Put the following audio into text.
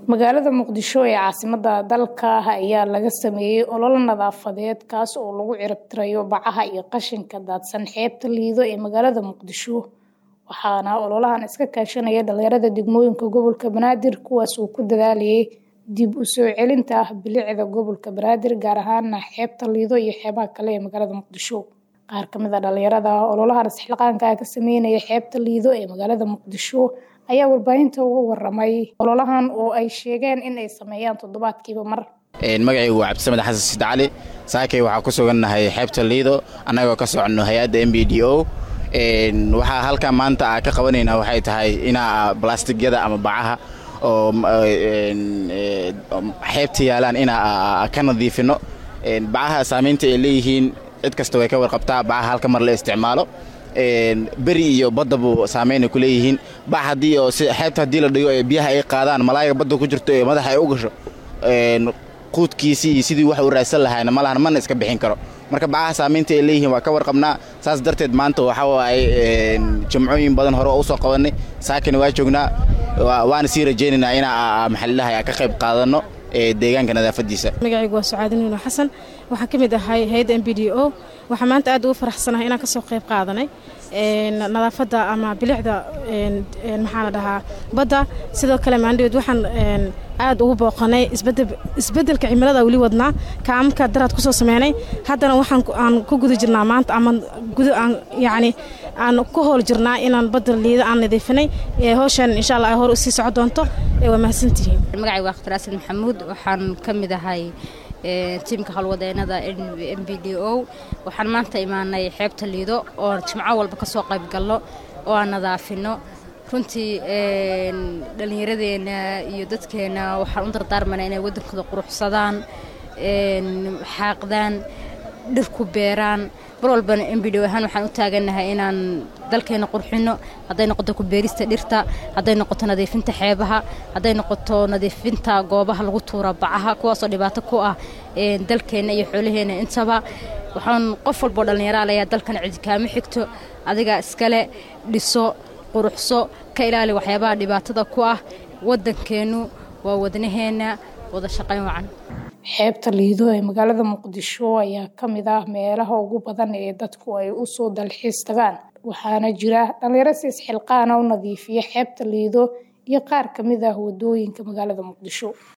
magaalada muqdisho ee caasimada dalka ayaa laga sameeyey olole nadaafadeed kaas oo lagu ciribtirayo bacaha iyo qashinka daadsan xeebta liido ee magaalada muqdisho waxaana ololahan iska kaashanaya dhalinyarada degmooyinka gobolka banaadir kuwaas uu ku dadaalayay dib u soo celinta bilicda gobolka banaadir gaar ahaana xeebta liido iyo xeebaha kale ee magaalada muqdisho qaar kamid a dhalinyarada ololahan isxilqaanka ka sameynaya xeebta liido ee magaalada muqdisho ayaa warbaahinta uga waramay ololahan oo ay sheegeen in ay sameeyaan toddobaadkiiba mar magacaygu waa cabdisamed xasan sid cali saakay waxaa ku sugannahay xeebta liido annagoo ka soconno hay-adda m b d o waxaa halkaa maanta a ka qabanaynaa waxay tahay inaa balastigyada ama bacaha oo xeebta yaalaan inaa ka nadiifino bacaha saamaynta ay leeyihiin cid kasta way ka warqabtaa bacaha halka mar la isticmaalo beri iyo baddabu saameyna ku leeyihiin bac haddii oo xeebta haddii la dhigo ee biyaha ay qaadaan malaayiga badda ku jirto ee madaxa ay u gasho quudkiisii iyo sidii wax uu raadsan lahayna malahan mana iska bixin karo marka bacaha saamaynta ay leeyihiin waa ka warqabnaa saas darteed maanta waxa waaye jimcooyin badan hore oo usoo qabanay saakana waa joognaa waana sii rajaynaynaa inaa maxalilaha ka qayb qaadanno deegaanka nadaafadiisa magacaygu waa sucaadi nuuno xasan waxaan ka mid ahay hay-adda m b d o waxaa maanta aad ugu faraxsanahay inaan ka soo qayb qaadanay nadaafadda ama bilicda maxaa la dhahaa badda sidoo kale maandhaweed waxaan aad ugu booqanay isbeddelka cimilada weli wadnaa kaamamka daraad kusoo sameynay haddana waxaan aan ku guda jirnaa maanta ama yacni aan ku hool jirnaa inaan badda liida aan nadiifinay howshan insha allah ay hor usii soco doonto waa mahadsantihiin magacaygu waa khtar asid maxamuud waxaan ka mid ahay tiimka howlwadeenada m b d o waxaan maanta imaanay xeebta liido oo jimco walba ka soo qayb galno oo aan nadaafino runtii dhallinyaradeenna iyo dadkeenna waxaan u dardaarmanaa inay waddankooda quruxsadaan xaaqdaan dhir ku beeraan mar walbana m b d ahaan waxaan u taagannahay inaan dalkeenna qurxino hadday noqoto ku beerista dhirta hadday noqoto nadiifinta xeebaha hadday noqoto nadiifinta goobaha lagu tuura bacaha kuwaasoo dhibaato ku ah dalkeenna iyo xoolaheenna intaba waxaan qof walboo dhallinyaraal ayaa dalkan cidikaamo xigto adiga iskale dhiso quruxso ka ilaali waxyaabaha dhibaatada ku ah waddankeennu waa wadnaheenna wada shaqayn wacan xeebta liido ee magaalada muqdisho ayaa ka mid ah meelaha ugu badan ee dadku ay u soo dalxiis tagaan waxaana jira dhalinyaro si isxilqaana u nadiifiya xeebta liido iyo qaar ka mid ah wadooyinka magaalada muqdisho